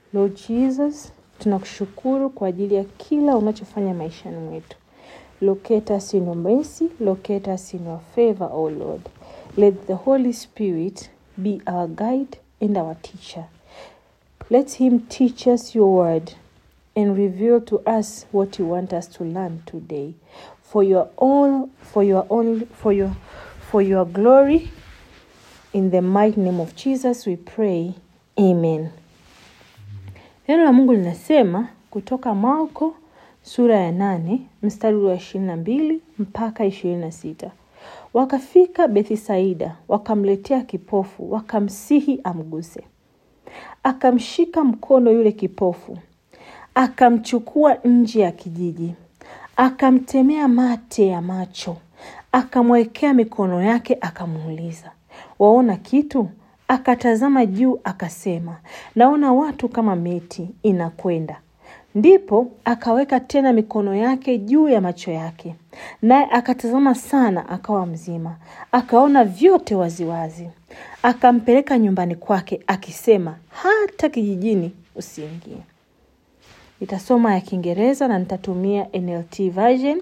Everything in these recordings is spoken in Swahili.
Lord Jesus, tunakushukuru kwa ajili ya kila unachofanya maishani mwetu. Locate us in your mercy, locate us in your favor, O Lord. Let the Holy Spirit be our guide and our teacher. Let him teach us your word and reveal to us what you want us to learn today. For your own for your own for your for your glory in the mighty name of Jesus we pray. Amen. Neno la Mungu linasema kutoka Marko sura ya nane mstari wa ishirini na mbili mpaka ishirini na sita wakafika Bethisaida, wakamletea kipofu, wakamsihi amguse. Akamshika mkono yule kipofu, akamchukua nje ya kijiji, akamtemea mate ya macho, akamwekea mikono yake, akamuuliza, waona kitu? Akatazama juu, akasema, naona watu kama miti inakwenda. Ndipo akaweka tena mikono yake juu ya macho yake, naye akatazama sana, akawa mzima, akaona vyote waziwazi. Akampeleka nyumbani kwake, akisema, hata kijijini usiingie. Nitasoma ya Kiingereza na nitatumia NLT version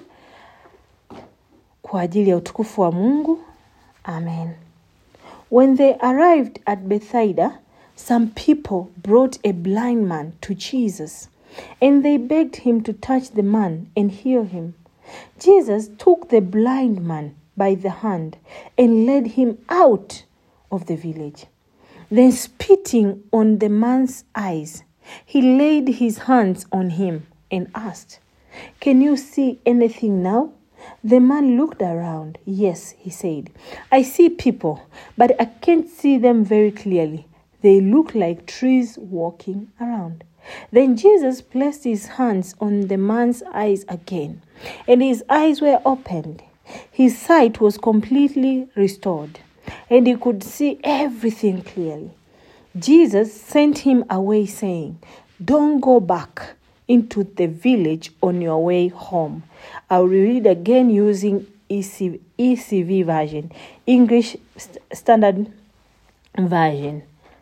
kwa ajili ya utukufu wa Mungu. Amen. When they arrived at Bethsaida, some people brought a blind man to Jesus, and they begged him to touch the man and heal him. Jesus took the blind man by the hand and led him out of the village. Then, spitting on the man's eyes, he laid his hands on him and asked, Can you see anything now? The man looked around. Yes, he said, I see people, but I can't see them very clearly. They look like trees walking around. Then Jesus placed his hands on the man's eyes again, and his eyes were opened. His sight was completely restored, and he could see everything clearly. Jesus sent him away, saying, Don't go back into the village on your way home. I'll read again using ECV, ECV version, English St- Standard Version.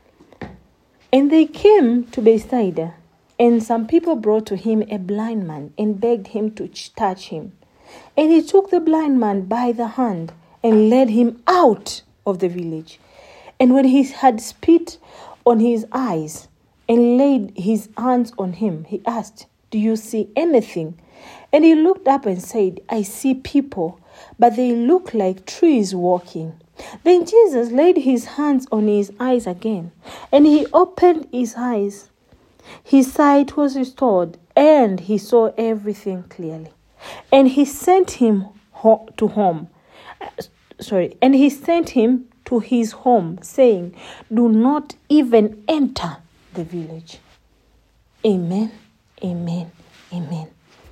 And they came to Bethsaida, and some people brought to him a blind man and begged him to ch- touch him. And he took the blind man by the hand and led him out of the village. And when he had spit on his eyes and laid his hands on him, he asked, Do you see anything? And he looked up and said, I see people, but they look like trees walking. Then Jesus laid his hands on his eyes again, and he opened his eyes. His sight was restored, and he saw everything clearly. And he sent him ho- to home. uh, Sorry, and he sent him to his home, saying, Do not even enter the village. Amen, amen, amen.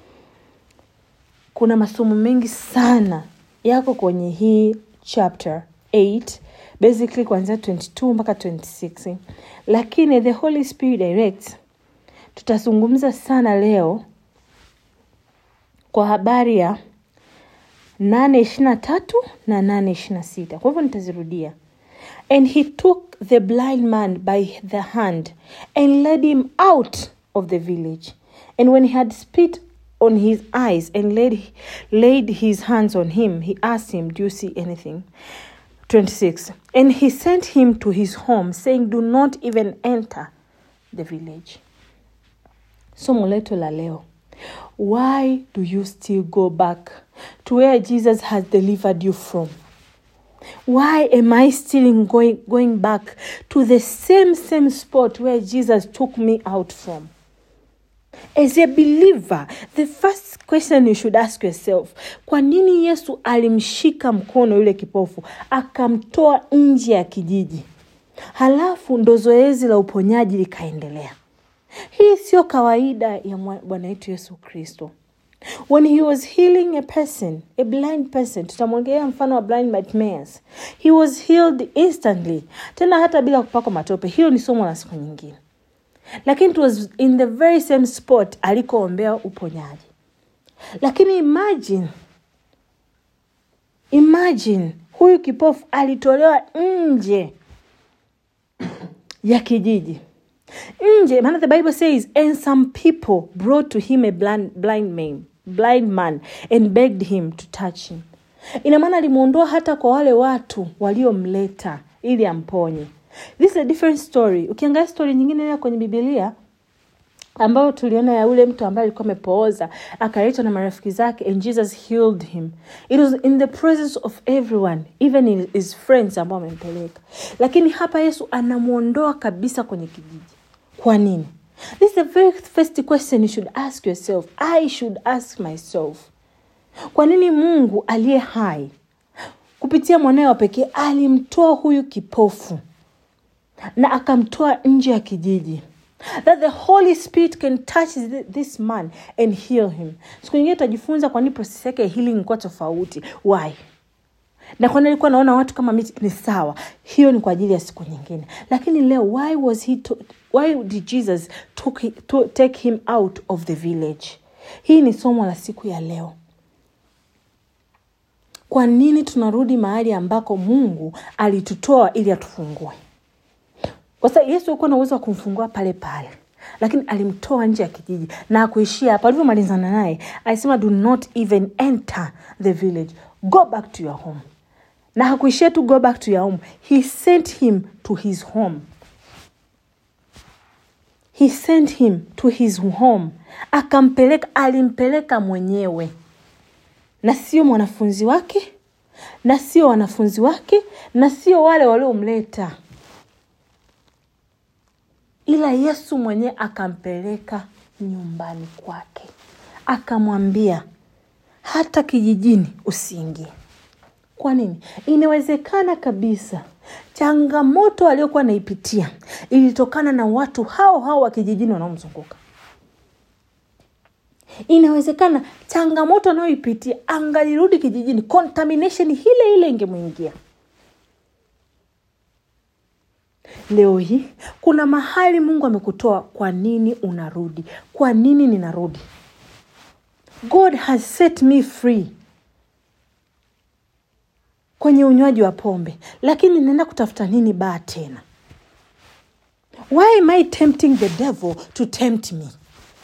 Kuna masomo mengi sana yako kwenye hii chapter 8 basically kuanzia 22 mpaka 26 lakini the holy spirit directs tutazungumza sana leo kwa habari ya nane ishiri na tatu na nane ishiri na sita kwa hivyo nitazirudia and he took the blind man by the hand and led him out of the village and when he had spit on his eyes and laid, laid his hands on him he asked him do you see anything 26 and he sent him to his home saying do not even enter the village somo letu la leo why do you still go back to where jesus has delivered you from why am i still going, going back to the same same spot where jesus took me out from as a believer the first question you should ask yourself kwa nini yesu alimshika mkono yule kipofu akamtoa nje ya kijiji halafu ndo zoezi la uponyaji likaendelea hii sio kawaida ya mwa- bwana wetu yesu kristo when he was healing a person a blind person tutamwongelea mfano wa blind Bartimaeus. he was healed instantly tena hata bila kupakwa matope hiyo ni somo la siku nyingine lakini it was in the very same spot alikoombea uponyaji lakini imagine imagine huyu kipofu alitolewa nje ya kijiji nje maana the bible says and some people brought to him a blind, blind man blind man and begged him to touch him ina maana alimwondoa hata kwa wale watu waliomleta ili amponye this is a different story ukiangalia story nyingine ile kwenye bibilia ambayo tuliona ya ule mtu ambaye alikuwa amepooza akaletwa na marafiki zake and jesus healed him it was in the presence of everyone even in his friends ambao amempeleka lakini hapa yesu anamwondoa kabisa kwenye kijiji kwa nini this is the very first question you should ask yourself i should ask myself kwa nini mungu aliye hai kupitia mwanawe wa pekee alimtoa huyu kipofu na akamtoa nje ya kijiji that the holy spirit can touch thi- this man and heal him siku nyingine tutajifunza kwa nini process yake ya healing ilikuwa tofauti why na kwani alikuwa naona watu kama miti ni sawa hiyo ni kwa ajili ya siku nyingine lakini leo why was he to, why did jesus took, hi- to, take him out of the village hii ni somo la siku ya leo kwa nini tunarudi mahali ambako mungu alitutoa ili atufungue kwa sababu yesu alikuwa na uwezo wa kumfungua pale pale lakini alimtoa nje ya kijiji na akuishia hapa alivyomalizana naye alisema do not even enter the village go back to your home na hakuishia tu go back to your home he sent him to his home he sent him to his home akampeleka alimpeleka mwenyewe na sio mwanafunzi wake na sio wanafunzi wake na sio wale waliomleta ila yesu mwenyewe akampeleka nyumbani kwake akamwambia hata kijijini usiingie kwa nini inawezekana kabisa changamoto aliyokuwa anaipitia ilitokana na watu hao hao wa kijijini wanaomzunguka inawezekana changamoto anayoipitia angalirudi kijijini contamination ile ile ingemwingia leo hii kuna mahali mungu amekutoa kwa nini unarudi kwa nini ninarudi god has set me free kwenye unywaji wa pombe lakini naenda kutafuta nini baa tena why am i tempting the devil to tempt me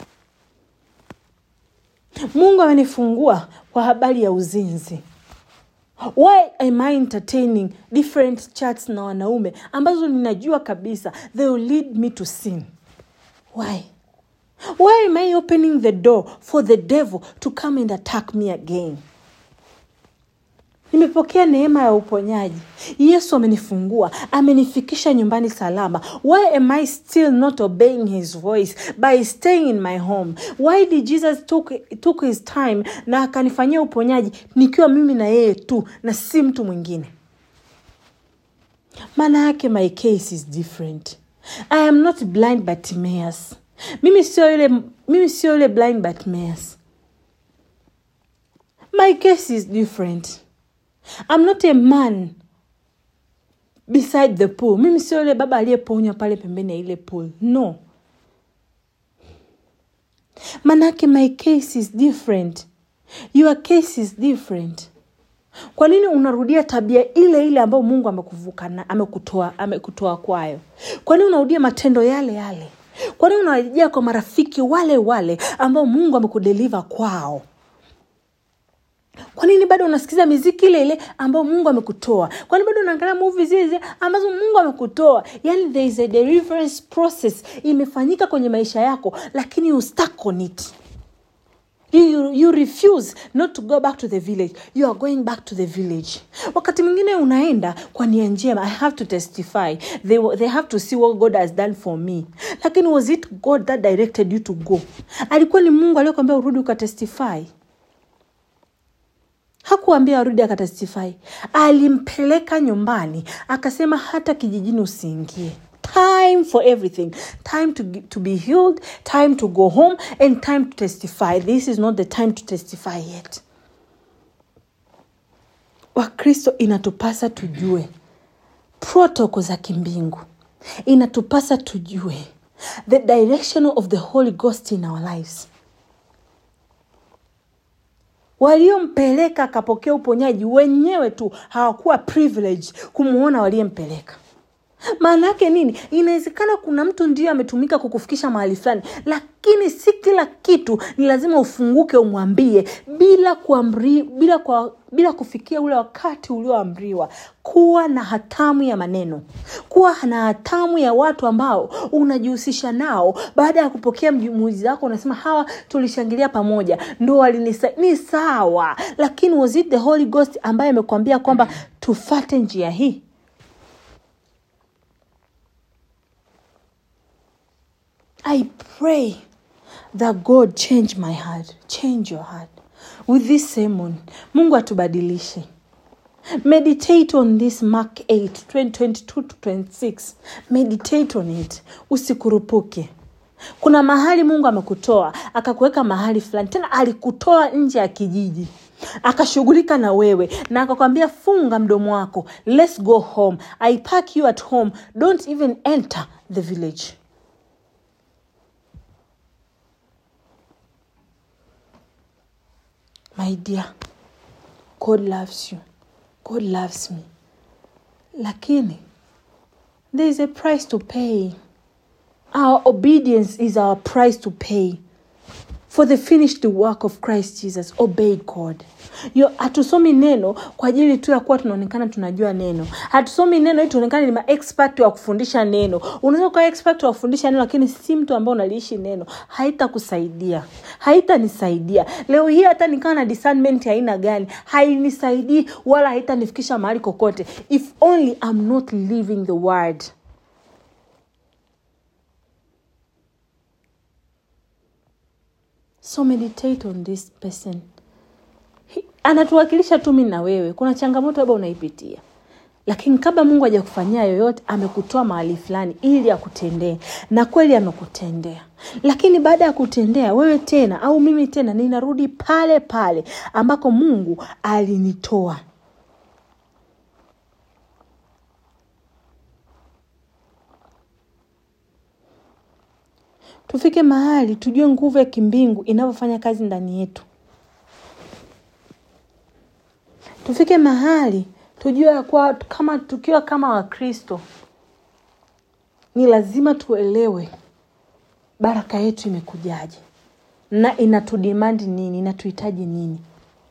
mungu amenifungua kwa habari ya uzinzi why am i entertaining different chats na wanaume ambazo ninajua kabisa they will lead me to sin why why am i opening the door for the devil to come and attack me again nimepokea neema ya uponyaji yesu amenifungua amenifikisha nyumbani salama why am i still not obeying his voice by staying in my home why did jesus took, took his time na akanifanyia uponyaji nikiwa mimi na yeye tu na si mtu mwingine maana yake my case is different i am not blind Bartimaeus. mimi sio yule mimi sio yule blind Bartimaeus. my case is different I'm not a man beside the pool mimi sio yule baba aliyeponywa pale pembeni ya ile pool no manake my case is different your case is different kwa nini unarudia tabia ile ile ambayo mungu amekuvuka na amekutoa amekutoa kwayo kwa nini unarudia matendo yale yale kwa nini unarejea kwa marafiki wale wale ambao mungu amekudeliva kwao kwa nini bado unasikiza miziki ile ile ambayo mungu amekutoa kwani bado unaangalia muvi zile zile ambazo mungu amekutoa yani there is a deliverance process imefanyika kwenye maisha yako lakini you stuck on it you, you, you refuse not to go back to the village you are going back to the village wakati mwingine unaenda kwa nia njema i have to testify they, they have to see what god has done for me lakini was it god that directed you to go alikuwa ni mungu aliyokwambia urudi ukatestify hakuambia arudi akatestify alimpeleka nyumbani akasema hata kijijini usiingie time for everything time to, gi- to be healed time to go home and time to testify this is not the time to testify yet wakristo inatupasa tujue protoko za kimbingu inatupasa tujue the direction of the holy ghost in our lives waliompeleka akapokea uponyaji wenyewe tu hawakuwa privilege kumwona waliyempeleka maana yake nini inawezekana kuna mtu ndio ametumika kukufikisha mahali fulani lakini si kila kitu ni lazima ufunguke umwambie bila kuamri, bila, kwa, bila kufikia ule wakati ulioamriwa kuwa na hatamu ya maneno kuwa na hatamu ya watu ambao unajihusisha nao baada ya kupokea muujizi wako unasema hawa tulishangilia pamoja ndo walinisa ni sawa lakini was it the holy ghost ambaye amekwambia kwamba tufate njia hii I pray that God change my heart, change your heart with this sermon. Mungu atubadilishe. Meditate on this Mark 8, 2022 to 26. Meditate on it. Usikurupuke. Kuna mahali Mungu amekutoa akakuweka mahali fulani, tena alikutoa nje ya kijiji akashughulika na wewe na akakwambia funga mdomo wako, let's go home. I pack you at home, don't even enter the village. my dear god loves you god loves me lakini there is a price to pay our obedience is our price to pay for the finished work of christ jesus obey god Yo, hatusomi neno kwa ajili tu ya kuwa tunaonekana tunajua neno hatusomi neno ili tuonekane ni maexpert wa kufundisha neno unaweza kuwa expert wa kufundisha neno lakini si mtu ambao unaliishi neno haitakusaidia haitanisaidia leo hii hata nikawa na discernment ya aina gani hainisaidii wala haitanifikisha mahali kokote if only I'm not living the word so meditate on this person He- anatuwakilisha tu mi na wewe kuna changamoto labda unaipitia lakini kabla mungu hajakufanyia yoyote amekutoa mahali fulani ili akutendee na kweli amekutendea lakini baada ya kutendea wewe tena au mimi tena ninarudi pale pale ambako mungu alinitoa tufike mahali tujue nguvu ya kimbingu inavyofanya kazi ndani yetu tufike mahali tujue ya kuwa kama tukiwa kama wakristo ni lazima tuelewe baraka yetu imekujaje na inatudimandi nini inatuhitaji nini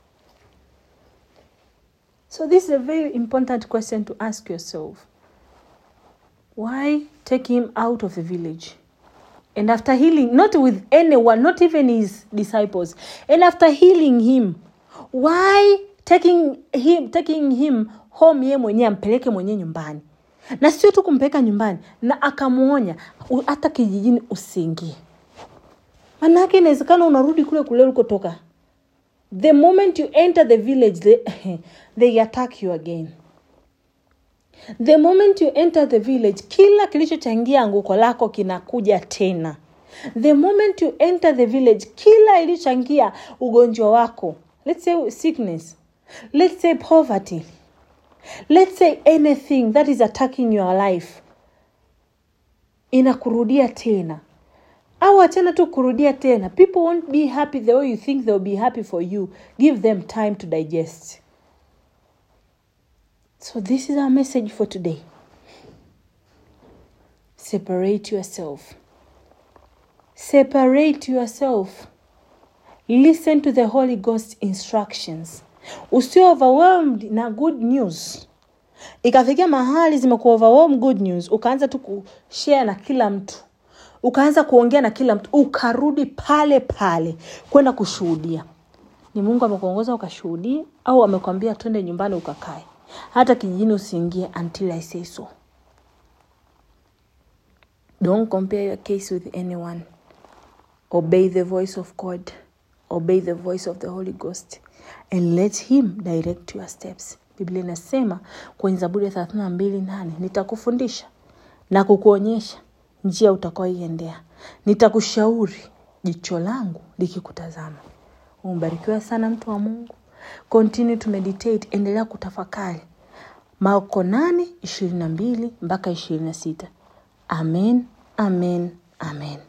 so this is a very important question to ask yourself why take him out of the village and after healing not with anyone not even his disciples and after healing him why taking him, taking him home ye mwenyewe ampeleke mwenyewe nyumbani na sio tu kumpeleka nyumbani na akamwonya "U- hata kijijini usiingie maanaake inawezekana unarudi kule kule ulikotoka the moment you enter the village they, they attack you again the moment you enter the village kila kilichochangia anguko lako kinakuja tena the moment you enter the village kila iliyochangia ugonjwa wako let's say sickness let's say poverty let's say anything that is attacking your life inakurudia tena au achana tu kurudia tena people won't be happy the way you think they'll be happy for you give them time to digest so this is our message for today separate yourself separate yourself listen to the holy ghost instructions usio overwhelmed na good news ikafikia mahali zimekuwa overwhelm good news ukaanza tu kushare na kila mtu ukaanza kuongea na kila mtu ukarudi pale pale kwenda kushuhudia ni mungu amekuongoza ukashuhudie au amekwambia twende nyumbani ukakae hata kijijini usiingie until i say so don't compare your case with anyone obey the voice of god obey the voice of the holy ghost and let him direct your steps biblia inasema kwenye zaburi ya thelathini na mbili nane nitakufundisha na kukuonyesha njia utakaoiendea nitakushauri jicho langu likikutazama umebarikiwa sana mtu wa mungu continue to meditate endelea kutafakari marko nane ishirini na mbili mpaka ishirini na sita amen amen amen